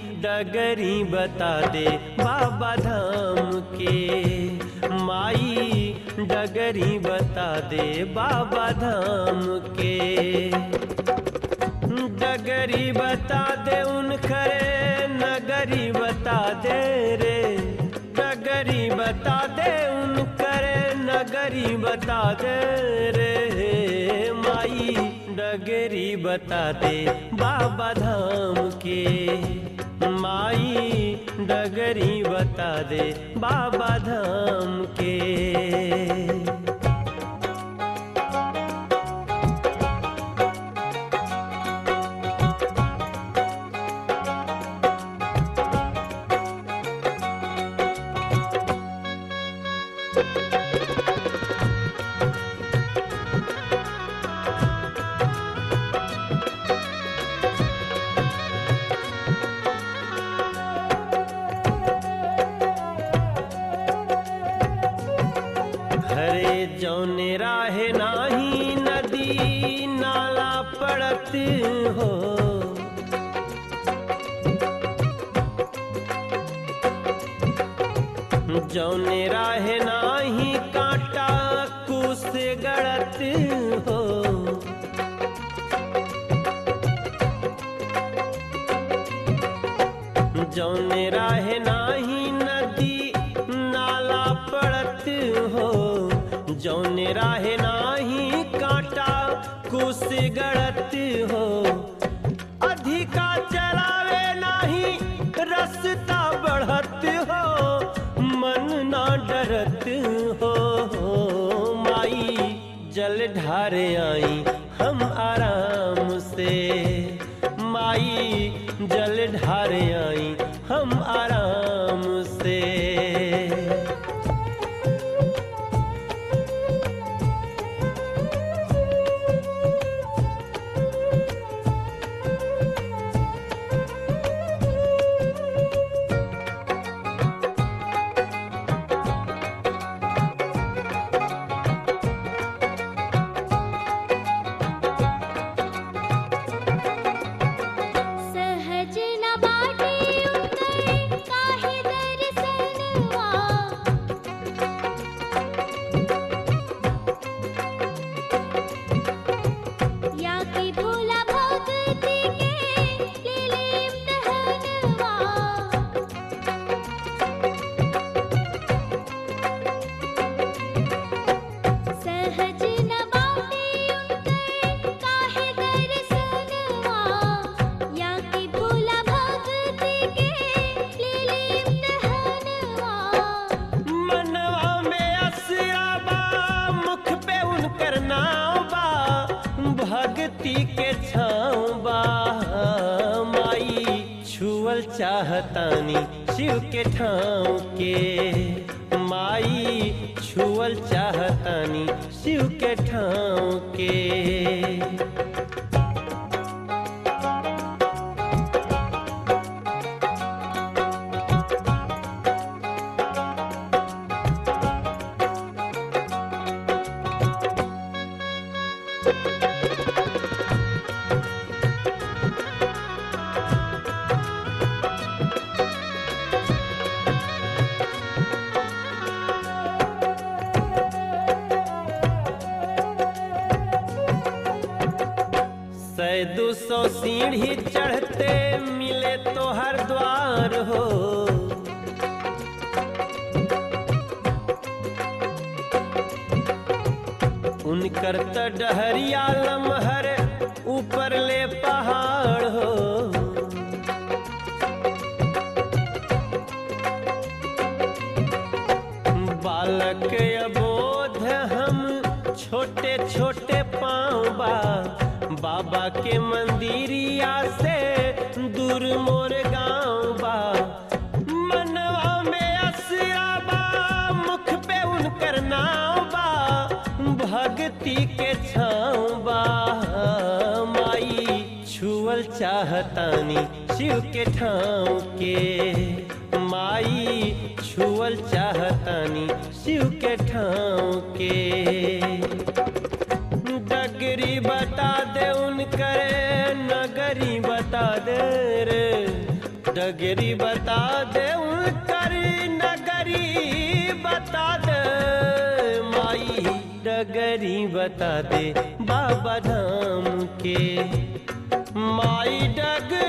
डगरी बता दे बाबा धाम के माई डगरी बता दे बाबा धाम के डगरी बता दे उन खरे नगरी बता दे रे डगरी बता दे उन करे नगरी बता दे रे माई डगरी बता दे बाबा धाम के माई डगरी बता दे बाबा धाम के हरे जौने राहे नाही नदी नाला पड़त हो जौने राहे नाही कांटा कुस गड़त हो जौने राहे नाही नदी नाला पड़त हो जौने राहे नाही कांटा कुस गड़त हो अधिका चलावे नाही रस्ता बढ़त हो मन ना डरत हो माई जल ढारे आई हम आराम से माई जल ढारे आई हम आराम से सहज न बाटे उतर काहे दर्शनवा या कि भोला भक्ति के ले ले इम्तिहानवा सहज न बाटे उतर काहे दर्शनवा या कि भोला भक्ति के ले ले इम्तिहानवा मनवा में असरा बा मुख पे उनकर नाव बा भक्ति के छाँव बा माई छुअल चाहतानी शिव के ठाव के माई छुअल चाहतानी शिव के ठाव के सै दो सौ सीढ़ी चढ़ते मिले तो हर द्वार हो उनकर त डहरिया लमहर ऊपर ले पहाड़ हो बालक अबोध हम छोटे छोटे पाँव बा बाबा के मंदिरिया से दूर मोर गाँव बा मनवा में असरा बा मुख पे उनकर नाव बा भक्ति के छाँव बा माई छुअल चाहतानी शिव के ठाव के माई छुअल चाहतानी शिव के ठाव के डगरी बता दे उन करे नगरी बता दे रे डगरी बता दे उनकर नगरी बता दे माई डगरी बता दे बाबा धाम के माई डग